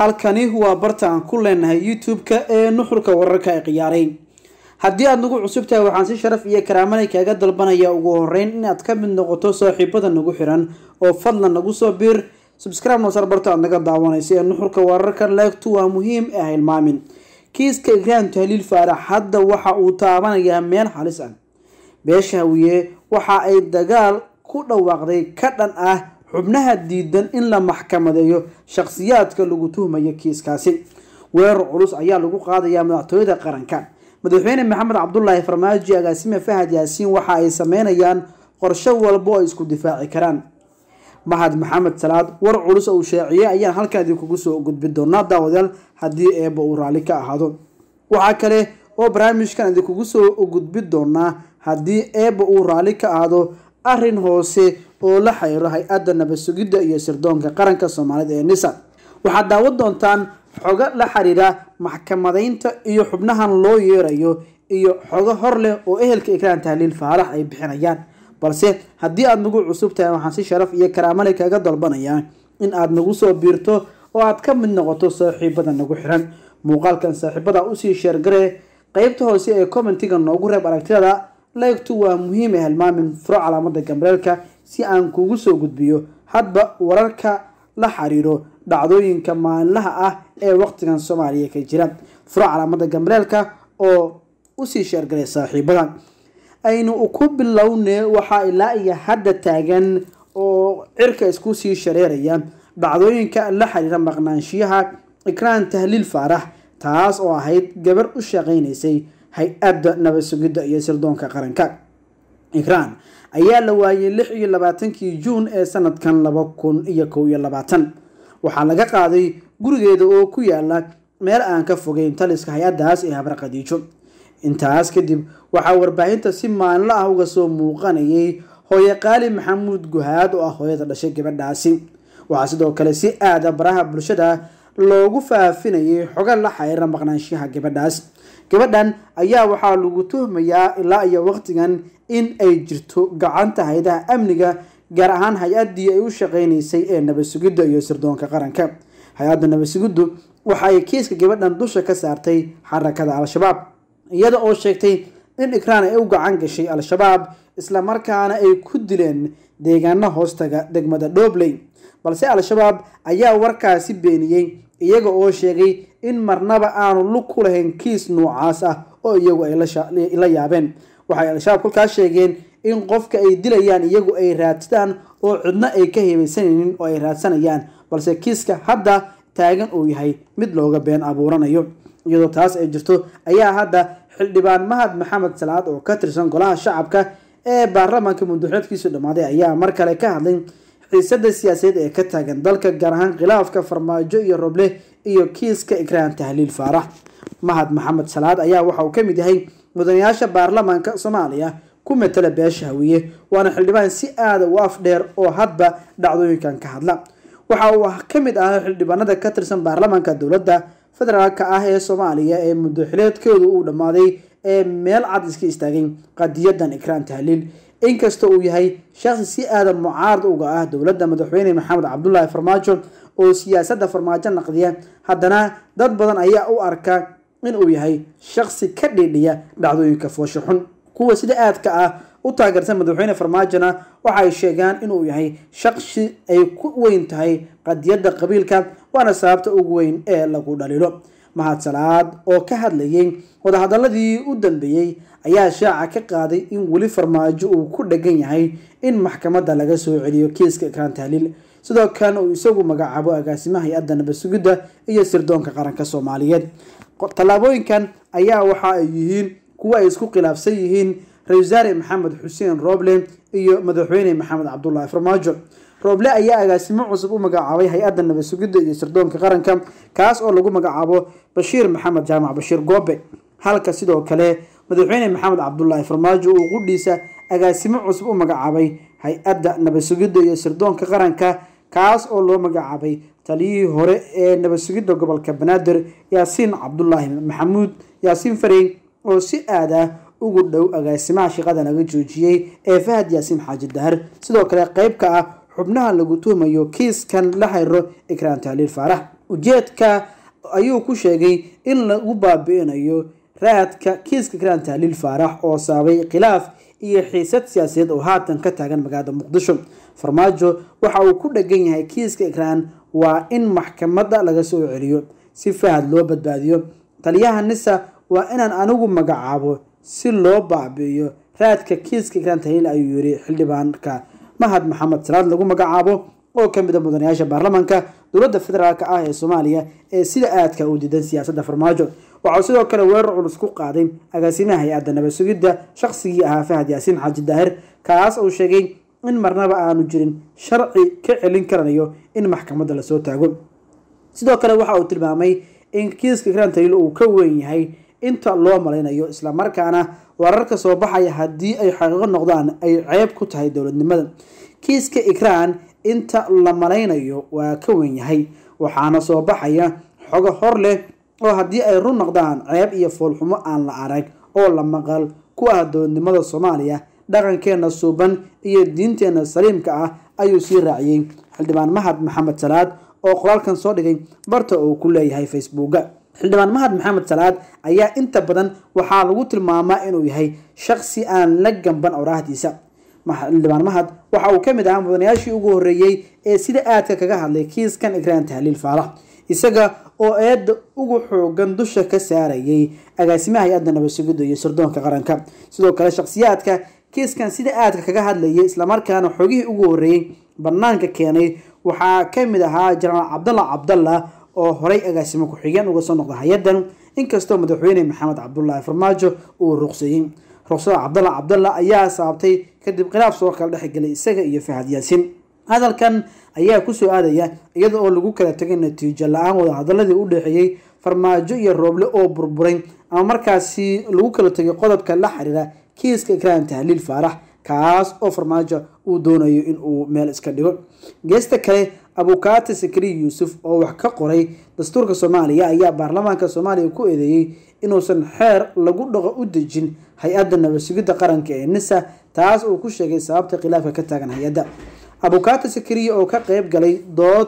halkani waa barta aan ku leenahay youtube-ka ee nuxurka wararka ay khiyaaray haddii aada nagu cusub tahay waxaan si sharaf iyo karaamanay kaaga dalbanaya ugu horeyn inaad ka mid noqoto saaxiibada nagu xiran oo fadlan nagu soo biir subscribe noosar barta aad naga daawanaysa ee nuxurka wararka leegtu waa muhiim ee hilmaamin kiiska igraan tahliil faarax hadda waxa uu taabanayaa meel halis ah beesha hawiye waxa ay dagaal ku dhawaaqday ka dhan ah xubnaha diidan in la maxkamadeeyo shakhsiyaadka lagu tuhmayo kiiskaasi weerar culus ayaa lagu qaadayaa madaxtooyada qaranka madaxweyne maxamed cabdulaahi farmaajo agaasime fahad yaasiin waxa ay sameynayaan qorsho walba oo ay isku difaaci karaan mahad maxamed salaad war culus uu sheeciyey ayaan halkan idinkugu soo gudbi doonaa daawadayaal haddii eeba uu raalli ka ahaado waxaa kale oo barnaamijkan idinkugu soo gudbi doonaa haddii eeba uu raalli ka ahaado arrin hoose oo la xiriiro hay-adda nabad sugidda iyo sirdoonka qaranka soomaalida ee nisa waxaad daawan doontaan xogo la xiriira maxkamadeynta iyo xubnahan loo yeerayo iyo xogo hor leh oo ehelka ikraan tahliil faarax ay bixinayaan balse haddii aada nagu cusub tahay waxaan si sharaf iyo karaamale kaga dalbanayaa in aada nagu soo biirto oo aad ka mid noqoto saaxiibada nagu xiran muuqaalkan saaxiibada usii sheergaree qeybta hoose ee commentiga noogu reeb aragtiyada leegtu waa muhiim ee hilmaamin furo calaamada gambeelka si aan kugu soo gudbiyo hadba wararka la xiriiro dhacdooyinka maalinlaha ah ee waqtigan soomaaliya ka jira furo calaamada gambeelka oo usii sheergaray saaxiibada aynu ku bilownee waxaa ilaa iyo hadda taagan oo cirka isku sii shareeraya dhacdooyinka la xiriira maqnaanshiyaha ikraan tahliil faarax taas oo ahayd gabar u shaqeynaysay hay-adda nabad sugidda iyo sirdoonka qaranka ikraan ayaa la waayay lix iyo labaatankii juun ee sanadkan laba kun iyo kow iyo labaatan waxaa laga qaaday gurigeeda oo ku yaala meel aan ka fogeyn taliska hay-addaas ee habar khadiijo intaas kadib waxaa warbaahinta si maalinlo ah uga soo muuqanayay hooye qaali maxamuud guhaad oo ah hooyada dhashay gabadhaasi waxaa sidoo kale si aada baraha bulshada loogu faafinayay xogo la xiriira maqnaanshaha gabadhaas gabadhan ayaa waxaa lagu tuhmayaa ilaa iyo waqtigan in ay jirto gacanta hay-adaha amniga gaar ahaan hay-addii ay u shaqeynaysay ee nabad sugidda iyo sirdoonka qaranka hay-adda nabad sugiddu waxa ay kiiska gabadhan dusha ka saartay xarakada al-shabaab iyada oo sheegtay in ikraan ay u gacan gashay al-shabaab islamarkaana ay ku dileen deegaano hoostaga degmada dhobley balse al-shabaab ayaa warkaasi beeniyey iyaga oo sheegay in marnaba aanu lug ku lahayn kiis noocaas ah oo iyagu ay la yaabeen waxay al-shabaab kolkaas sheegeen in qofka ay dilayaan iyagu ay raadsadaan oo cidno ay ka hebaysanaynin oo ay raadsanayaan balse kiiska hadda taagan uu yahay mid looga been abuuranayo iyadoo taas ay jirto ayaa hadda xildhibaan mahad maxamed salaad oo ka tirsan golaha shacabka ee baarlamaanka muddoxeedkiisu dhammaaday ayaa mar kale ka hadlay xiisada siyaasadeed ee ka taagan dalka gaar ahaan khilaafka farmaajo iyo roble iyo kiiska ikraan tahliil faarax mahad maxamed salaad ayaa waxa uu ka mid yahay mudanayaasha baarlamaanka soomaaliya ku matala beesha hawiye waana xildhibaan si aada u af dheer oo hadba dhacdooyinkan ka hadla waxa uu ka mid ahaa xildhibaanada ka tirsan baarlamaanka dowladda federaalka ah ee soomaaliya ee muddoxileedkooda uu dhammaaday ee meel cad iska istaagay qadiyadan ikraan tahliil inkasta uu yahay shaqsi si aadan mucaarad uga ah dowladda madaxweyne maxamed cabdulaahi farmaajo oo siyaasadda farmaajo naqdiya haddana dad badan ayaa u arka inuu yahay shaqsi ka dhiidhiya dhacdooyinka foosho xun kuwa sida aadka ah u taageersan madaxweyne farmaajona waxay sheegaan inuu yahay shaqsi ay ku weyn tahay qadiyadda qabiilka waana sababta ugu weyn ee lagu dhaliilo mahad salaad oo ka hadlayay wadahadaladii u dambeeyey ayaa shaaca ka qaaday in weli farmaajo uu ku dhagan yahay in maxkamadda laga soo celiyo kiiska ikraan tahliil sidoo kalena uu isagu magacaabo agaasimaha hay-adda nabad sugidda iyo sirdoonka qaranka soomaaliyeed tallaabooyinkan ayaa waxa ay yihiin kuwa ay isku khilaafsan yihiin ra-isul wasaare maxamed xuseen roble iyo madaxweyne maxamed cabdulaahi farmaajo rooble ayaa agaasimo cusub u magacaabay hay-adda nabad sugidda iyo sirdoonka qaranka kaas oo lagu magacaabo bashiir maxamed jaamac bashiir goobe halka sidoo kale madaxweyne maxamed cabdulaahi farmaajo uu qudhiisa agaasimo cusub u magacaabay hay-adda nabad sugidda iyo sirdoonka qaranka kaas oo loo magacaabay taliyihii hore ee nabad sugidda gobolka banaadir yaasiin cabdulaahi maxamuud yaasiin farey oo si aad ah ugu dhow agaasimaha shaqada laga joojiyey ee fahad yaasiin xaaji dahar sidoo kale qeyb ka ah xubnaha lagu tuhmayo kiiskan la xiriiro ikraan tahliil faarax ujeedka ayuu ku sheegay in lagu baabi-inayo raadka kiiska ikraan tahliil faarax oo sababay khilaaf iyo xiisad siyaasadeed oo haatan ka taagan magaalada muqdisho farmaajo waxa uu ku dhegan yahay kiiska ikraan waa in maxkamadda laga soo celiyo si fahad loo badbaadiyo taliyaha nisa waa inaan anigu magacaabo si loo baabi'iyo raadka kiiska ikraan tahliil ayuu yiri xildhibaanka mahad maxamed salaad lagu magacaabo oo ka mid a mudanayaasha baarlamaanka dowladda federaalk ah ee soomaaliya ee sida aadka u diidan siyaasadda farmaajo waxauu sidoo kale weerar culus ku qaaday agaasimaha hay-adda nabad sugidda shaqsigii ahaa fahad yaasiin xaaji daahir kaas uu sheegay in marnaba aanu jirin sharci ka celin karanayo in maxkamadda lasoo taago sidoo kale waxa uu tilmaamay in kiiska ikraan taliil uu ka weyn yahay inta loo malaynayo islamarkaana wararka soo baxaya haddii ay xaqiiqo noqdaan ay ceeb ku tahay dowladnimada kiiska ikraan inta la malaynayo waa ka weyn yahay waxaana soo baxaya xogo hor leh oo haddii ay run noqdaan ceeb iyo foolxumo aan la arag oo la maqal ku ah dowladnimada soomaaliya dhaqankeena suuban iyo diinteena saliimka ah ayuu sii raaciyey xildhibaan mahad maxamed salaad oo qoraalkan soo dhigay barta uu ku leeyahay facebooka xildhibaan mahad maxamed salaad ayaa inta badan waxaa lagu tilmaamaa inuu yahay shaqsi aan la gamban oraahdiisa xildhibaan mahad waxa uu ka mid ahaa mudanayaashii ugu horreeyey ee sida aadka kaga hadlay kiiskan ikraan tahliil faarax isaga oo eedda ugu xoogan dusha ka saarayay agaasimaha hay-adda nabad sugidda iyo sirdoonka qaranka sidoo kale shakhsiyaadka kiiskan sida aadka kaga hadlayay islamarkaana xogihii ugu horreeyey banaanka keenay waxaa ka mid ahaa jenaraal cabdalla cabdalla oo horay agaasimo ku-xigeen uga soo noqda hay-addan inkastoo madaxweyne maxamed cabdulaahi farmaajo uu ruqseeyey ruqsada cabdalla cabdalla ayaa saabtay kadib khilaaf soo kala dhexgelay isaga iyo fahad yaasiin hadalkan ayaa kusoo aadaya iyada oo lagu kala tegay natiijo la-aan wadahadaladii u dhexeeyey farmaajo iyo rooble oo burburay ama markaasi lagu kala tegay qodobka la xiriira kiiska ikraan tahliil faarax kaas oo farmaajo uu doonayo in uu meel iska dhigo geesta kale abukaati sakri yuusuf oo wax ka qoray dastuurka soomaaliya ayaa baarlamaanka soomaaliya ku eedeeyey inuusan xeer lagu dhaqo u dejin hay-adda nabad sugidda qaranka ee nisa taas uu ku sheegay sababta khilaafka ka taagan hay-adda abukaati sakriya oo ka qeyb galay dood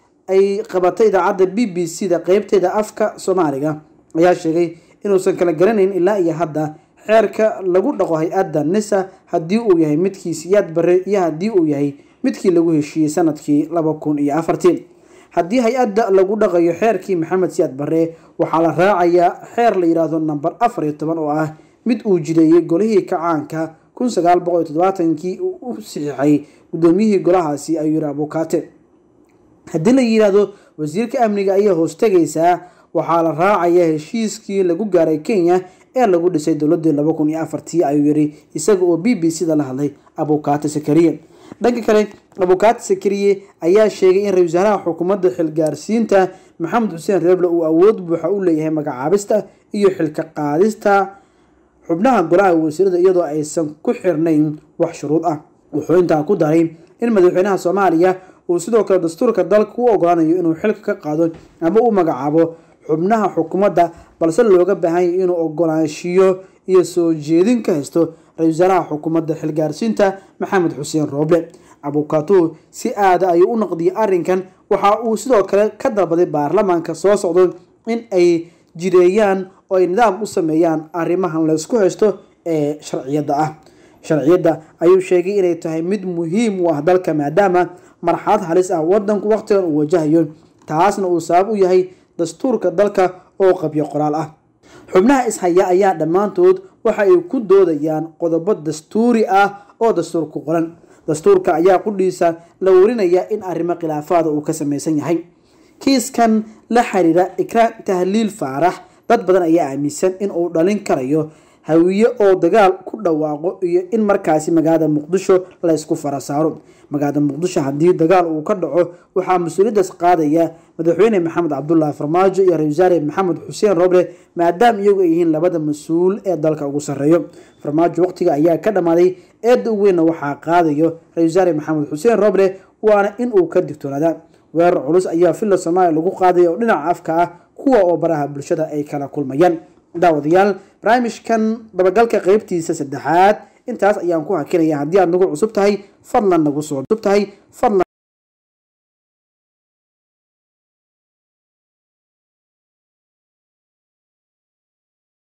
ay qabatay idaacadda b b c da qeybteeda afka soomaaliga ayaa sheegay inuusan kala garanayn ilaa iyo hadda xeerka lagu dhaqo hay-adda nisa haddii uu yahay midkii siyaad bare iyo haddii uu yahay midkii lagu heshiiyey sanadkii laba kun iyo afartii haddii hay-adda lagu dhaqayo xeerkii maxamed siyaad bare waxaa la raacayaa xeer la yidhaahdo namber afar iyo toban oo ah mid uu jideeyey golihii kacaanka kun sagaal boqol iyo toddobaatankii uu u saxiixay guddoomiyihii golahaasi ayuu yiri abukaate haddii la yidhaahdo wasiirka amniga ayaa hoostegaysaa waxaa la raacayaa heshiiskii lagu gaaray kenya ee lagu dhisay dowladii laba kun iyo afartii ayuu yiri isaga oo b b c da la hadlay abukaate sakariye dhanka kale abukaate sakariye ayaa sheegay in ra-isul wasaaraha xukuumadda xilgaarsiinta maxamed xuseen reeble uu awood buuxa u leeyahay magacaabista iyo xilka qaadista xubnaha golaha wasiirada iyadoo aysan ku xirnayn wax shuruud ah wuxuu intaa ku daray in madaxweynaha soomaaliya uu sidoo kale dastuurka dalka u ogolaanayo inuu xilka ka qaado ama u magacaabo xubnaha xukuumadda balse looga baahan yahay inuu ogolaanshiyo iyo soo jeedin ka haysto ra-isul wasaaraha xukuumadda xilgaarsiinta maxamed xuseen rooble abukaatuhu si aada ayuu u naqdiyay arrinkan waxa uu sidoo kale ka dalbaday baarlamaanka soo socdo in ay jireeyaan oo ay nidaam u sameeyaan arrimahan laysku haysto ee sharciyadda ah sharciyadda ayuu sheegay inay tahay mid muhiim u ah dalka maadaama marxalad halis ah wadanku waqtigan uu wajahayo taasna uu sabab u yahay dastuurka dalka oo qabyo qoraal ah xubnaha ishaya ayaa dhammaantood waxa ay ku doodayaan qodobo dastuuri ah oo dastuurku qoran dastuurka ayaa qudhiisa la warinayaa in arrimo khilaafaada uu ka samaysan yahay kiiskan la xiriira ikraan tahliil faarax dad badan ayaa aaminsan in uu dhalin karayo hawiye oo dagaal ku dhawaaqo iyo in markaasi magaalada muqdisho laysku fara saaro magaalada muqdisho haddii dagaal uu ka dhaco waxaa mas-uuliyaddaas qaadaya madaxweyne maxamed cabdulaahi farmaajo iyo ra-isul wasaare maxamed xuseen roble maadaama iyagu ay yihiin labada mas-uul ee dalka ugu sarreeyo farmaajo waqtiga ayaa ka dhammaaday eedda u weynna waxaa qaadayo ra-isul wasaare maxamed xuseen roble waana in uu ka digtoonaadaa weerar culus ayaa villa soomaaliya lagu qaadaya oo dhinaca afka ah kuwa oo baraha bulshada ay kala kulmayaan daawadayaal barnaamijkan dabagalka qeybtiisa saddexaad intaas ayaan ku hakinaya haddii aad nagu cusub tahay fadlan nagu soo cusub tahay fadlan